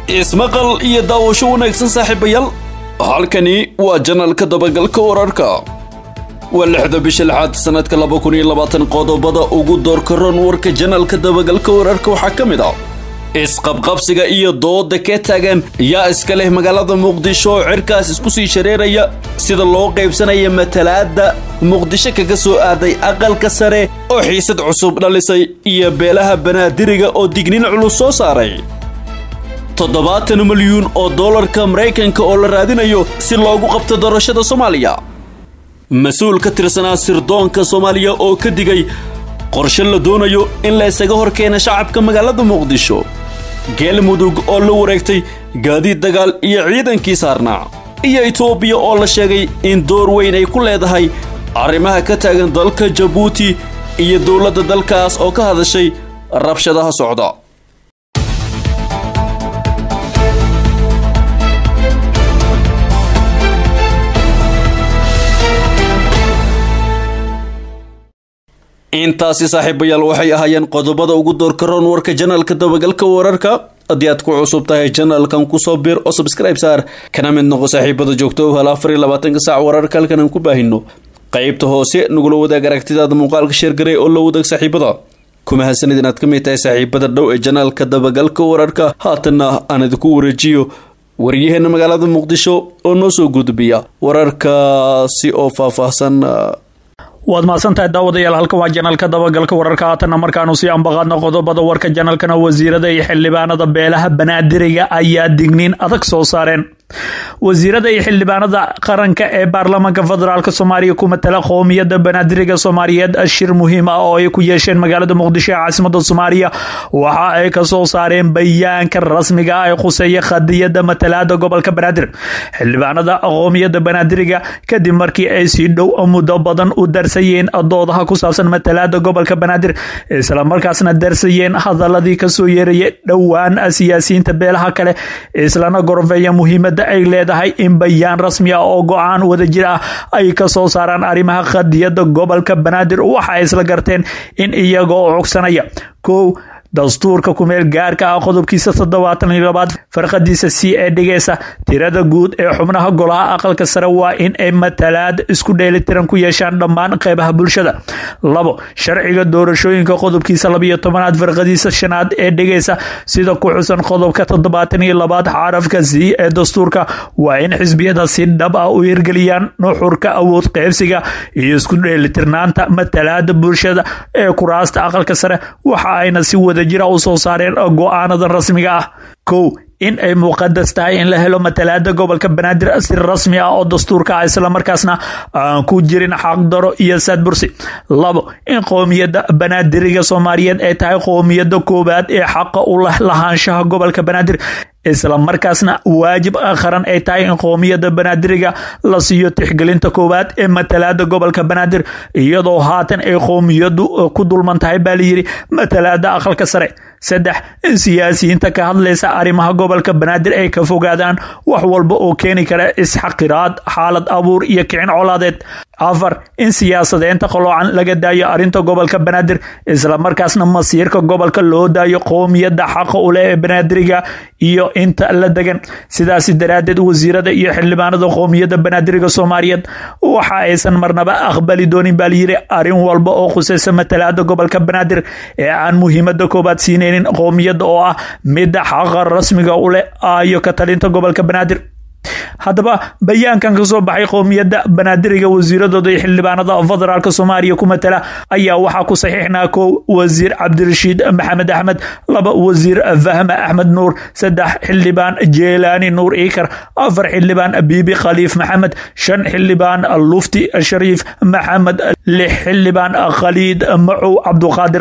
ismaqal iyo daawasho wanaagsan saaxiibayaal halkani waa janalka dabagalka wararka waa lixda bisha lixaad sanadka laba kun iyo labaatan qodobada ugu doorkaroon warka janalka dabagalka wararka waxaa ka mid ah isqabqabsiga iyo dooda ka taagan yaa iska leh magaalada muqdisho oo cirkaas isku sii shareeraya sida loo qaybsanaya matalaadda muqdisho kaga soo aaday aqalka sare oo xiisad cusub dhalisay iyo beelaha banaadiriga oo dignin culus soo saaray toddobaatan milyuun oo dollarka maraykanka oo la raadinayo si loogu qabto doorashada soomaaliya mas-uul ka tirsanaa sirdoonka soomaaliya oo ka digay qorshe la doonayo in la isaga hor keena shacabka magaalada muqdisho galmudug oo la wareegtay gaadiid dagaal iyo ciidankii saarnaa iyo etoobiya oo la sheegay in door weyn ay ku leedahay arrimaha ka taagan dalka jabuuti iyo dowladda dalkaas oo ka hadashay rabshadaha socda intaasi saaxiibayaal waxay ahaayeen qodobada ugu doorkaroon warka janalka dabagalka wararka haddii aad ku cusub tahay janalkan kusoo bir oo subscribe saar kana mid noqo saaxiibada joogto u hel afar iyo labaatanka saac wararka halkan aan ku baahino qaybta hoose nagula wadaag aragtidaada muuqaalka sheergaray oo la wadaag saaxiibada kuma hasanid inaad ka mid tahay saaxiibada dhow ee janalka dabagalka wararka haatanna aan idinku wareejiyo waryaheena magaalada muqdisho oo noo soo gudbiya wararkaasi oo faahfaahsan waad mahadsantahay daawadayaal halkan waa janalka dabagalka wararka haatanna markaanu sii ambaqaadno qodobada warka janalkana wasiirada iyo xildhibaanada beelaha banaadiriga ayaa digniin adag soo saareen wasiirada iyo xildhibaanada qaranka ee baarlamaanka federaalk soomaaliya ku matala qoomiyada banaadiriga soomaaliyeed shir muhiim ah oo ay ku yeesheen magaalada muqdisho ee caasimada soomaaliya waxa ay kasoo saareen bayaanka rasmiga ah ee khuseeya khadiyada matalaada gobolka banaadir xildhibaanada qoomiyada banaadiriga kadib markii ay si dhow muddo badan u darsayeen doodaha ku saabsan matalaada gobolka banaadir islamarkaasna darsayeen hadaladii kasoo yeeraya dhowaan siyaasiyiinta beelaha kale islana gorfeeya muhiimada ay leedahay in bayaan rasmi ah oo go-aan wadajir ah ay ka soo saaraan arrimaha khadiyada gobolka banaadir waxa ay isla garteen in iyagoo cogsanaya kow dastuurka kumeel gaarka ah qodobkiisa toddobaatan iyo labaad farqadiisa c ee dhigaysa tirada guud ee xubnaha golaha aqalka sare waa in ay matalaad isku dheelitiran ku yeeshaan dhammaan qeybaha bulshada labo sharciga doorashooyinka qodobkiisa labiyo tobanaad farqadiisa shanaad ee dhigaysa sida ku xusan qodobka toddobaatan iyo labaad xarafka c ee dastuurka waa in xisbiyada si dhab ah u hirgeliyaan nuxurka awood qeybsiga iyo isku dheelitirnaanta matalaada bulshada ee kuraasta aqalka sare waxa ayna si wada jira u soo saareen go-aanadan rasmiga ah kow in ay muqadas tahay in la helo matalaada gobolka banaadir si rasmi ah oo dastuurka ah islamarkaasna aan ku jirin xaqdaro iyo saadbursi labo in qoomiyada banaadiriga soomaaliyeed ay tahay qoomiyada koowaad ee xaqa u leh lahaanshaha gobolka banaadir islamarkaasna waajib qaran ay tahay in qoomiyada banaadiriga la siiyo tixgelinta koowaad ee matalaada gobolka banaadir iyadoo haatan ay qoomiyadu ku dulman tahay baa layidhi matalaada aqalka sare saddex in siyaasiyiinta ka hadlaysa arrimaha gobolka banaadir ay ka fogaadaan wax walba oo keeni kara isxaqiraad xaalad abuur iyo kicin colaadeed afar in siyaasadeynta qaloocan laga daayo arrinta gobolka banaadir islamarkaasna masiirka gobolka loo daayo qoomiyada xaqa u leh ee banaadiriga iyo inta la degan sidaasi daraaddeed wasiirada iyo xildhibaanada qoomiyada banaadiriga soomaaliyeed waxa aysan marnaba aqbali doonin baa layidhi arrin walba oo khuseysa matalaada gobolka banaadir ee aan muhiimada koobaad siinaynin qoomiyada oo ah midda xaqa rasmiga u leh ayo ka talinta gobolka banaadir haddaba bayaankan ka soo baxay qoomiyadda banaadiriga wasiiradooda iyo xildhibaanada federaalk soomaaliya ku matala ayaa waxaa ku saxiixnaa kow wasiir cabdirashiid maxamed axmed laba wasiir fahme axmed nuur saddex xildhibaan jeelaani nuur iikar afar xildhibaan biibi khaliif maxamed shan xildhibaan lufti shariif maxamed lix xildhibaan khaliid macow cabduqaadir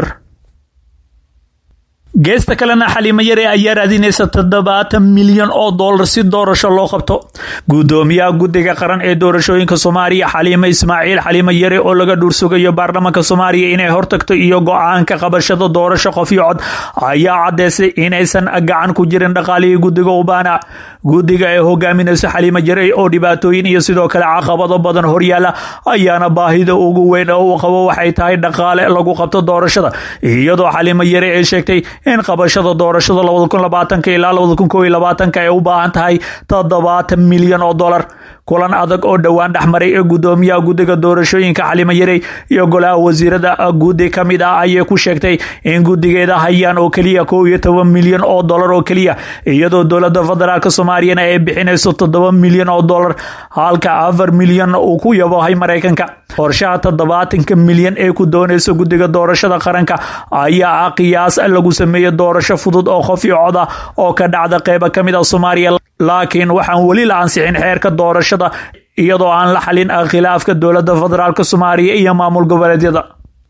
geesta kalena xaliimo yare ayaa raadinaysa toddobaatan milyan oo dollar si doorasho loo qabto guddoomiyaha guddiga qaran ee doorashooyinka soomaaliya xaliimo ismaaciil xaliimo yare oo laga dhuursugayo baarlamaanka soomaaliya inay hortagto iyo go-aanka qabashada doorasho qof iyo cod ayaa caddeysay inaysan gacan ku jirin dhaqaalihii guddiga ubaana guddiga ee hogaaminayso xaliimo yare oo dhibaatooyin iyo sidoo kale caqabado badan horyaala ayaana baahida ugu weyn oo uu qabo waxay tahay dhaqaale lagu qabto doorashada iyadoo xaliimo yare ay sheegtay in qabashada doorashada labada kun labaatanka ilaa labada kun koob iyo labaatanka ay u baahan tahay toddobaatan milyan oo dollar kulan adag oo dhowaan dhexmaray ee gudoomiyaha guddiga doorashooyinka xalimo yarey iyo golaha wasiirada guddi ka mid ah ayay ku sheegtay in guddigeeda hayaan oo keliya kow iyo toban milyan oo dollar oo keliya iyadoo dowladda federaalk soomaaliyana ay bixinayso toddoba milyan oo dollar halka afar milyan uu ku yabohay maraykanka qorshaha toddobaatanka milyan ee ku doonaysa guddiga doorashada qaranka ayaa ah qiyaas lagu sameeyey doorasho fudud oo qof iyo cod ah oo ka dhacda qeyba ka mid a soomaaliya laakiin waxaan weli la ansixin xeerka doorashada iyadoo aan la xalin khilaafka dowladda federaalk soomaaliya iyo maamul goboleedyada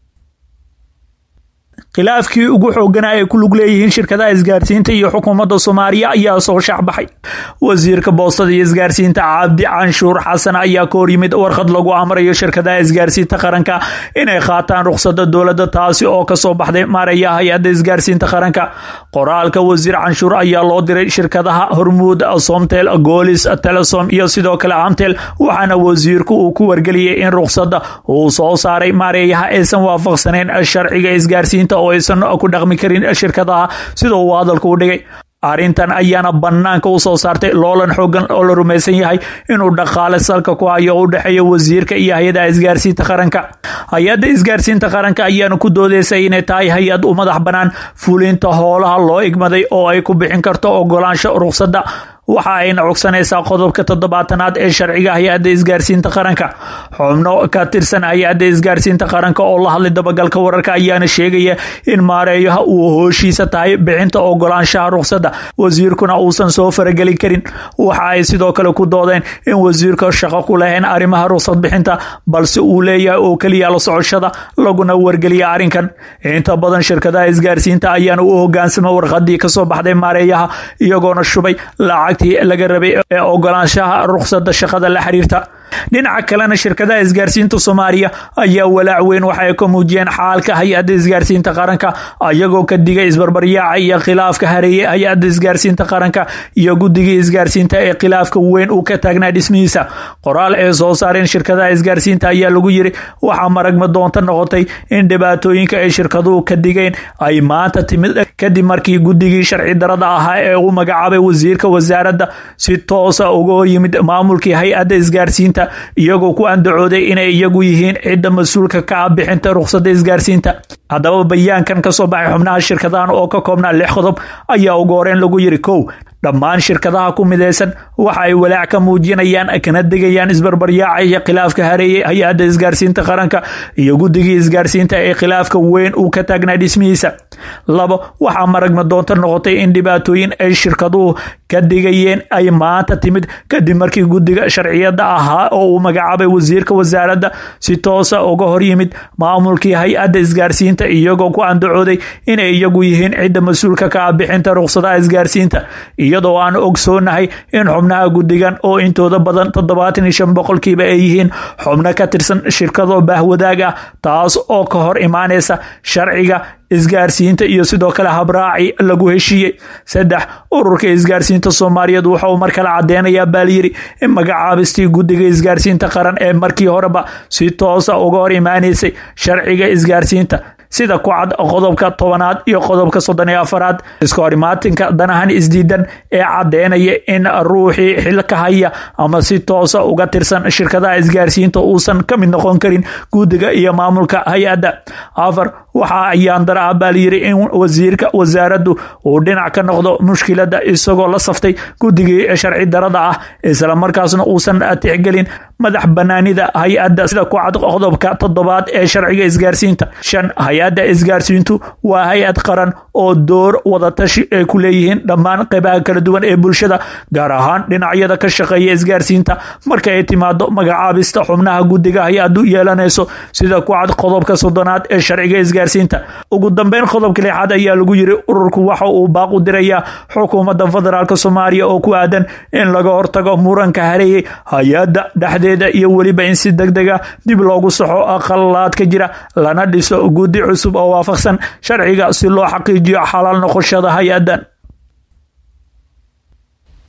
khilaafkii ugu xooganaa ay ku lug leeyihiin shirkadaha isgaarsiinta iyo xukuumadda soomaaliya ayaa soo shaacbaxay wasiirka boostada iyo isgaarsiinta cabdi canshuur xasan ayaa ka hor yimid warqad lagu amrayo shirkadaha isgaarsiinta qaranka inay qaataan ruqsada dowladda taasi oo kasoo baxday maaraya hay-adda isgaarsiinta qaranka qoraalka wasiir canshuur ayaa loo diray shirkadaha hormuud somtel goolis telesom iyo sidoo kale amtel waxaana wasiirku uu ku wargeliyey in ruqsada uu soo saaray maareeyaha aysan waafaqsaneyn sharciga isgaarsiinta oo aysan ku dhaqmi karin shirkadaha sida uu hadalku u dhigay arrintan ayaana banaanka u soo saartay loolan xoogan oo la rumaysan yahay inuu dhaqaale salka ku hayo u dhexeeya wasiirka iyo hay-adaha isgaarsiinta qaranka hay-adda isgaarsiinta qaranka ayaana ku doodeysay inay tahay hay-ad u madax bannaan fulinta hoolaha loo igmaday oo ay ku bixin karto ogolaansho ruqsadda waxa ayna cogsanaysaa qodobka toddobaatanaad ee sharciga hay-adda isgaarsiinta qaranka xubno ka tirsan hay-adda isgaarsiinta qaranka oo la hadlay dabagalka wararka ayaana sheegaya in maareeyaha uu hooshiisa tahay bixinta ogolaanshaha ruqsadda wasiirkuna uusan soo faragelin karin waxa ay sidoo kale ku doodeen in wasiirka shaqo ku lahayn arrimaha ruqsad bixinta balse uu leeyahay oo keliya la socoshada laguna wargeliya arrinkan inta badan shirkadaha isgaarsiinta ayaana u hogaansama warqadii kasoo baxday maareeyaha iyagoona shubay lacag laga rabay ee ogolaanshaha ruqsada shaqada la xiriirta dhinaca kalena shirkadaha isgaarsiinta soomaaliya ayaa walaac weyn waxa ay ka muujiyeen xaalka hay-adda isgaarsiinta qaranka ayagoo ka digay isbarbaryaaca iyo khilaafka hareeye hay-adda isgaarsiinta qaranka iyo guddigii isgaarsiinta ee khilaafka weyn uu ka taagnaa dhismihiisa qoraal ee soo saareen shirkadaha isgaarsiinta ayaa lagu yiri waxaa maragma doonta noqotay in dhibaatooyinka ay shirkaduhu ka digeen ay maanta timid kadib markii guddigii sharci darada ahaa ee uu magacaabay wasiirka wasaaradda si toosa uga hor yimid maamulkii hay-adda isgaarsiinta iyagoo ku andacooday inay iyagu yihiin cidda mas-uulka ka ah bixinta ruqsadda isgaarsiinta haddaba bayaankan ka soo baxay xubnaha shirkadahan oo ka koobnaa lix qodob ayaa ugu horeen lagu yiri kow dhammaan shirkadaha ku midaysan waxa ay walaac ka muujinayaan kana degayaan isbarbaryaaca iyo khilaafka hareeyey hay-adda isgaarsiinta qaranka iyo guddigii isgaarsiinta ee khilaafka weyn uu ka taagnaa dhismihiisa labo waxaa maragma doonta noqotay in dhibaatooyin ay shirkaduhu ka digayeen ay maanta timid kadib markii guddiga sharciyada ahaa oo uu magacaabay wasiirka wasaaradda si toosa uga hor yimid maamulkii hay-adda isgaarsiinta iyagoo ku andacooday inay iyagu yihiin cidda mas-uulka ka ah bixinta ruqsadaha isgaarsiinta iyadoo aan ogsoonahay in xubnaha guddigan oo intooda badan toddobaatan iyo shan boqolkiiba ay yihiin xubno ka tirsan shirkado baahwadaag ah taas oo ka hor imaanaysa sharciga isgaarsiinta iyo sidoo kale habraaci lagu heshiiyey saddex ururka isgaarsiinta soomaaliyeed wuxauu mar kale cadeynayaa baalyiri in magacaabistii guddiga isgaarsiinta qaran ee markii horeba si toosa uga hor imaaneysay sharciga isgaarsiinta sida ku cad qodobka tobanaad iyo qodobka soddon iyo afaraad iska horimaatinka danahan isdiidan ee cadeynaya in ruuxii xilka haya ama si toosa uga tirsan shirkadaha isgaarsiinta uusan ka mid noqon karin guddiga iyo maamulka hay-adda afar waxa ayaan dara ah baa layiri in wasiirka wasaaraddu uu dhinac ka noqdo mushkilada isagoo la saftay guddigii sharci darada ah isla markaasna uusan tixgelin madax banaanida hay-adda sida ku cad qodobka toddobaad ee sharciga isgaarsiinta shan hay-adda isgaarsiintu waa hay-ad qaran oo door wadatashi ay ku leeyihiin dhammaan qeybaha kala duwan ee bulshada gaar ahaan dhinacyada ka shaqeeya isgaarsiinta marka ay timaado magacaabista xubnaha guddiga hay-addu yeelanayso sida ku cad qodobka soddonaad ee sharciga isgaarsiinta ugu dambeyn qodobka lixaad ayaa lagu yiri ururku waxa uu baaq u dirayaa xukuumadda federaalk soomaaliya oo ku aadan in laga hortago muranka hareeyey hay-adda dhexdeeda iyo weliba in si deg dega dib loogu saxo aqalaad ka jira lana dhiso guddi cusub oo waafaqsan sharciga si loo xaqiijiyo xalaal noqoshada hay-addan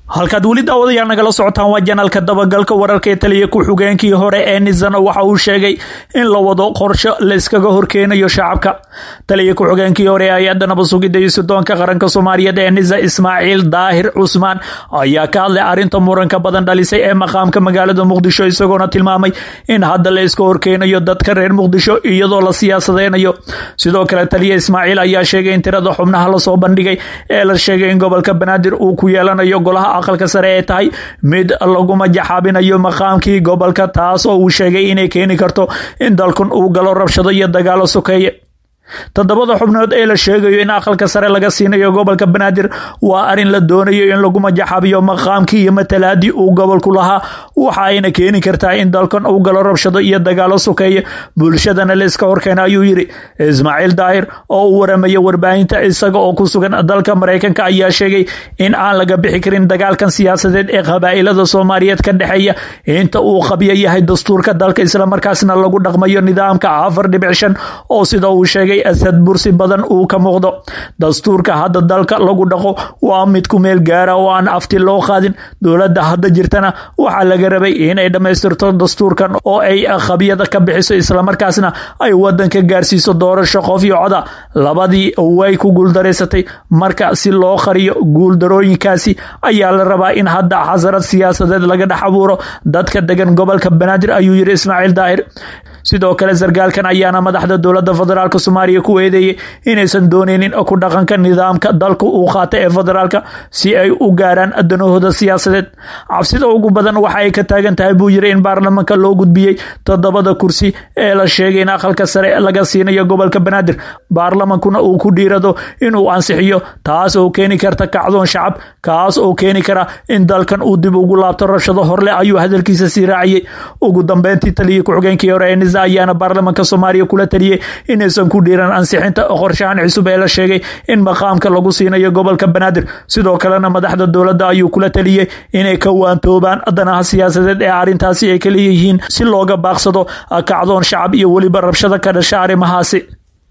halkaad weli daawadayaal nagala socotaan waa janaalka dabagalka wararka ee taliya ku-xigeenkii hore ee nizana waxa uu sheegay in la wado qorsho layskaga horkeenayo shacabka taliya ku-xigeenkii hore ee hay-adda nabasugidda iyo sidoonka qaranka soomaaliyeed ee niza ismaaciil daahir cusmaan ayaa ka hadlay arrinta muranka badan dhalisay ee maqaamka magaalada muqdisho isagoona tilmaamay in hadda la iska horkeenayo dadka reer muqdisho iyadoo la siyaasadeynayo sidoo kale taliya ismaaciil ayaa sheegay in tirada xubnaha lasoo bandhigay ee la sheegay in gobolka banaadir uu ku yeelanayo golaha aqalka sare ee tahay mid laguma jaxaabinayo maqaamkii gobolka taas oo uu sheegay inay keeni karto in dalkan uu galo rabshado iyo dagaalo sokeeye toddobada xubnood ee la sheegayo in aqalka sare laga siinayo gobolka banaadir waa arrin la doonayo in lagu majaxabiyo maqaamkii iyo matalaadii uu gobolku lahaa waxa ayna keeni kartaa in dalkan uu galo rabshado iyo dagaalo sokeeye bulshadana la iska horkeena ayuu yidhi ismaaciil daahir oo u waramaya warbaahinta isaga oo ku sugan dalka maraykanka ayaa sheegay in aan laga bixi karin dagaalkan siyaasadeed ee qabaa'ilada soomaaliyeed ka dhexeeya inta uu qabyo yahay dastuurka dalka islamarkaasna lagu dhaqmayo nidaamka afar dhibic shan oo sida uu sheegay asad bursi badan uu ka muuqdo dastuurka hadda dalka lagu dhaqo waa mid ku meel gaara oo aan afti loo qaadin dowladda hadda jirtana waxaa laga rabay inay dhammaystirto dastuurkan oo ay qabyada ka bixiso islamarkaasna ay wadanka gaarsiiso doorasho qof iyo coda labadii way ku guuldaraysatay marka si loo qariyo guuldarooyinkaasi ayaa la rabaa in hadda xasarad siyaasadeed laga dhex abuuro dadka degan gobolka banaadir ayuu yidhi ismaaciil daahir sidoo kale sargaalkan ayaana madaxda dowladda federaalk soomaaliya ku eedeeyey inaysan dooneynin ku dhaqanka nidaamka dalka uu qaata ee federaalka si ay u gaaraan danahooda siyaasadeed cabsida ugu badan waxa ay ka taagan tahay buu yiri in baarlamaanka loo gudbiyey toddobada kursi ee la sheegay in aqalka sare laga siinayo gobolka banaadir baarlamankuna uu ku dhiirado inuu ansixiyo taas oo keeni karta kacdoon shacab kaas oo keeni kara in dalkan uu dib ugu laabto rabshado horle ayuu hadalkiisa sii raaciyey ugu dambeyntii taliyii ku-xigeenkii hore ee nisa ayaana baarlamaanka soomaaliya kula taliyey inaysan ku dhiiran ansixinta qorshahan cusub ee la sheegay in maqaamka lagu siinayo gobolka banaadir sidoo kalena madaxda dowladda ayuu kula taliyey inay ka waantoobaan danaha siyaasadeed ee arrintaasi ay ka leeyihiin si looga baaqsado kacdoon shacab iyo weliba rabshado ka dhasha arrimahaasi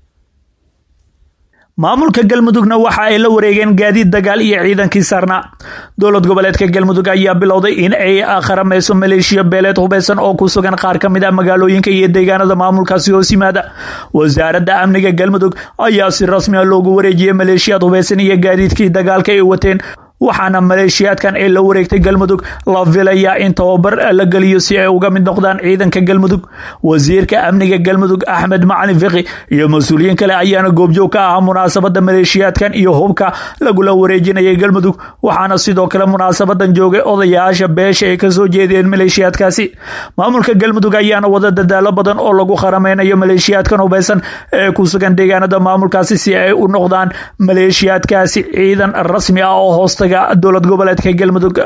maamulka galmudugna waxa ay la wareegeen gaadiid dagaal iyo ciidankii saarnaa dowlad goboleedka galmudug ayaa bilowday in ay qaramayso maleeshiya beeleed hubeysan oo ku sugan qaar ka mid ah magaalooyinka iyo deegaanada maamulkaasi hoos yimaada wasaaradda amniga galmudug ayaa si rasmi a loogu wareejiyey maleeshiyaad hubeysan iyo gaadiidkii dagaalka ay wateen waxaana maleeshiyaadkan ee la wareegtay galmudug la filayaa in tababar la geliyo si ay uga mid noqdaan ciidanka galmudug wasiirka amniga galmudug axmed macalin fiqi iyo mas-uuliyiin kale ayaana goobjoog ka ahaa munaasabada maleeshiyaadkan iyo hubka lagula wareejinayay galmudug waxaana sidoo kale munaasabadan joogay odayaasha beesha ay kasoo jeedeen maleeshiyaadkaasi maamulka galmudug ayaana wada dadaalo badan oo lagu qarameynayo maleeshiyaadkan hubeysan ee ku sugan deegaanada maamulkaasi si ay u noqdaan maleeshiyaadkaasi ciidan rasmi ah oo hoosta dowlad goboleedka galmudug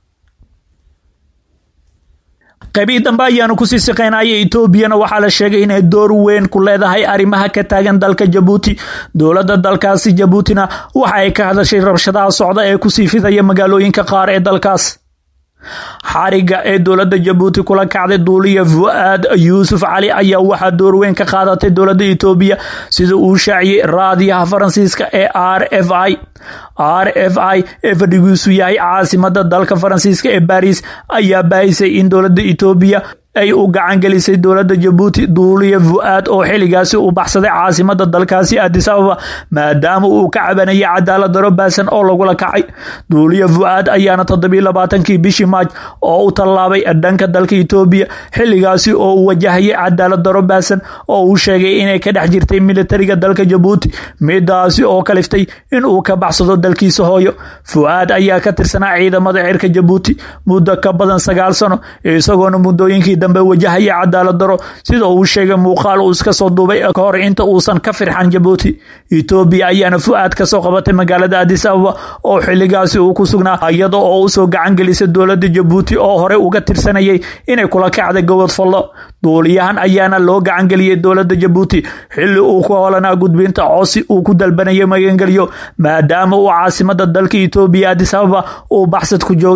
qaybii dambe ayaanu kusii siqeynaya etoobiyana waxaa la sheegay inay door weyn ku leedahay arrimaha ka taagan dalka jabuuti dowladda dalkaasi jabuutina waxa ay ka hadashay rabshadaha socda ee kusii fidaya magaalooyinka qaar ee dalkaas xariga ee dowladda jabuuti kula kacday duuliya fu-aad yuusuf cali ayaa waxaa door weyn ka qaadatay dowladda etoobiya sida uu shaaciyey raadiyaha faransiiska ee r f i r f i ee fadhigiisu yahay caasimada dalka faransiiska ee baris ayaa baahisay in dowladda etoobiya ay u gacan gelisay dowladda jabuuti duuliya fu-aad oo xiligaasi u baxsaday caasimada dalkaasi adis ababa maadaama uu ka cabanayay cadaalad daro baasan oo lagula kacay duuliya fu-aad ayaana toddobiy labaatankii bishii maaj oo u tallaabay dhanka dalka etoobiya xiligaasi oo uu wajahayay cadaalad daro baasan oo uu sheegay inay ka dhex jirtay militariga dalka jabuuti midaasi oo kaliftay inuu ka baxsado dalkiisa hooyo fu-aad ayaa ka tirsanaa ciidamada cirka jabuuti muddo ka badan sagaal sano isagoona muddooyinkii dambe wajahaya cadaalad daro sida uu sheegay muuqaal uu iska soo duubay ka hor inta uusan ka firxan jabuuti etoobiya ayaana fu-aad kasoo qabatay magaalada adis ababa oo xiligaasi uu ku sugnaa iyada oo usoo gacan gelisay dowladda jabuuti oo horey uga tirsanayay inay kula kacday gobod fallo duuliyahan ayaana loo gacan geliyey dowladda jabuuti xili uu ku holanaa gudbinta cosi uu ku dalbanayay magangelyo maadaama uu caasimada dalka etoobiya adis ababa uu baxsad ku joogay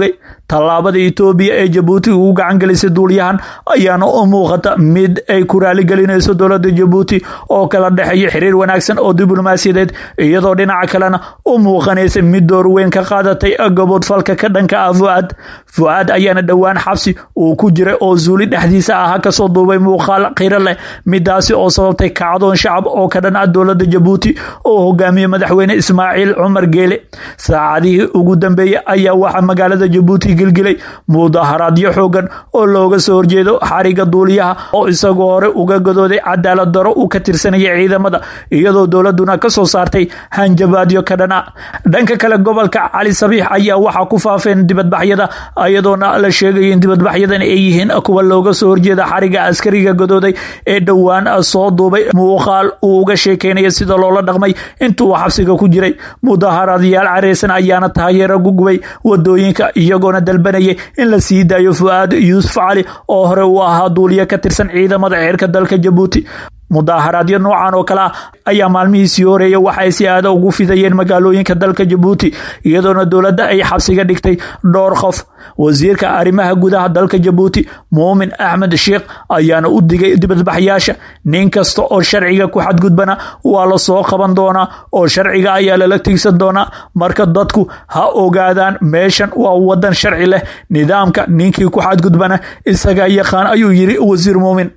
tallaabada etoobiya ee jabuuti ugu gacan gelisay duuliyahan ayaana u muuqata mid ay ku raaligelinayso dowladda jabuuti oo kala dhexeeya xiriir wanaagsan oo diblomaasiyadeed iyadoo dhinaca kalena u muuqanaysa mid door weyn ka qaadatay gaboodfalka ka dhanka ah fu'aad fu'aad ayaana dhowaan xabsi uu ku jiray oo zuuli dhexdiisa ahaa kasoo duubay muuqaal qiro leh midaasi oo sababtay kacdoon shacab oo ka dhan ah dowladda jabuuti oo hogaamiyey madaxweyne ismaaciil cumar geele saacadihii ugu dambeeyey ayaa waxaa magaalada jabuuti gilgilay mudaharaadyo xoogan oo looga soo horjeedo xariga duuliyaha oo isagoo hore uga gadooday cadaalad daro uu ka tirsanaya ciidamada iyadoo dowladuna kasoo saartay hanjabaadyo ka dhan ah dhanka kale gobolka cali sabiix ayaa waxaa ku faafeen dibadbaxyada iyadoona la sheegaya in dibadbaxyadan ay yihiin kuwa looga soo horjeeda xariga askariga gadooday ee dhowaan soo duubay muuqaal uu uga sheekeynaya sida loola dhaqmay intuu xabsiga ku jiray mudaharaadyaal careysan ayaana taageero gugubay wadooyinka iyagoona dalbanaya in la sii daayo fu'aad yuusuf cali oo hore uu ahaa duuliye ka tirsan ciidamada ceerka dalka jabuuti mudaharaadyo noocan oo kale ah ayaa maalmihiisii horeeya waxay si aada ugu fidayeen magaalooyinka dalka jabuuti iyadoona dowladda ay xabsiga dhigtay dhowr qof wasiirka arrimaha gudaha dalka jabuuti muumin axmed sheikh ayaana u digay dibadbaxyaasha nin kasta oo sharciga ku xadgudbana waa la soo qaban doonaa oo sharciga ayaa lala tigsan doonaa marka dadku ha ogaadaan meeshan waa wadan sharci leh nidaamka ninkii ku xadgudbana isagaa yaqaan ayuu yiri wasiir muumin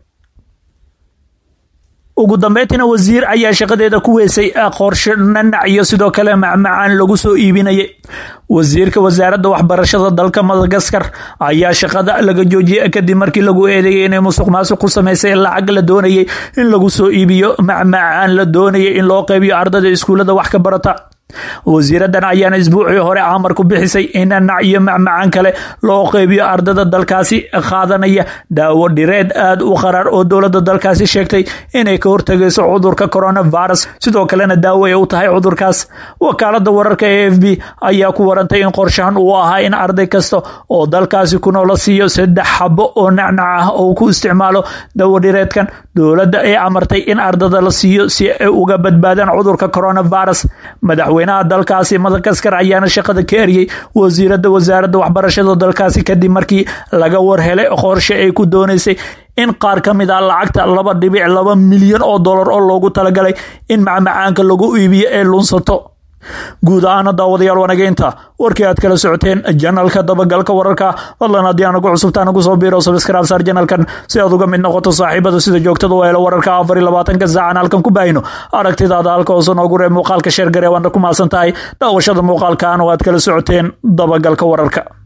ugu dambeyntiina wasiir ayaa shaqadeeda ku weysay qorshe nanac iyo sidoo kale macmacaan lagu soo iibinayay wasiirka wasaaradda waxbarashada dalka madagaskar ayaa shaqada laga joojiyay kadib markii lagu eedeeyay inay musuq maasuq ku samaysay lacag la doonayay in lagu soo iibiyo macmacaan la doonayay in loo qaybiyo ardada iskuullada wax ka barata wasiiradan ayaana isbuucii hore amar ku bixisay in nanac iyo macmacaan kale loo qeybiyo ardada dalkaasi qaadanaya daawo dhireed aad u qaraar oo dowladda dalkaasi sheegtay inay ka hortagayso cudurka coronavirus sidoo kalena daawo ay u tahay cudurkaas wakaalada wararka e f b ayaa ku warantay in qorshahan uu ahaa in arday kasta oo dalkaasi ku noola siiyo saddex xabo oo nacnac ah oo ku isticmaalo daawo dhireedkan dowladda ay amartay in ardada la siiyo si ay uga badbaadaan cudurka coronavirus madaxweynaha dalkaasi madagaskar ayaana shaqada ka eriyey wasiirada wasaaradda waxbarashada dalkaasi kadib markii laga warhelay qorshe ay ku doonaysay in qaar ka mid ah lacagta laba dhibic laba milyan oo dollar oo loogu talagalay in macmacaanka lagu iibiyo ee lunsato guud ahaana daawadayaal wanageynta warkii aad kala socoteen janalka dabagalka wararka fadlan haddii aanagu cusubtaa nagu soo biiro sabskraib saar janalkan si aad uga mid noqoto saaxiibada sida joogtada u helo wararka afar iyo labaatanka saacan halkan ku baahino aragtidaada halka hoose noogu reeb muuqaalka sheergare waana ku maasan tahay daawashada muuqaalkan oo aad kala socoteen dabagalka wararka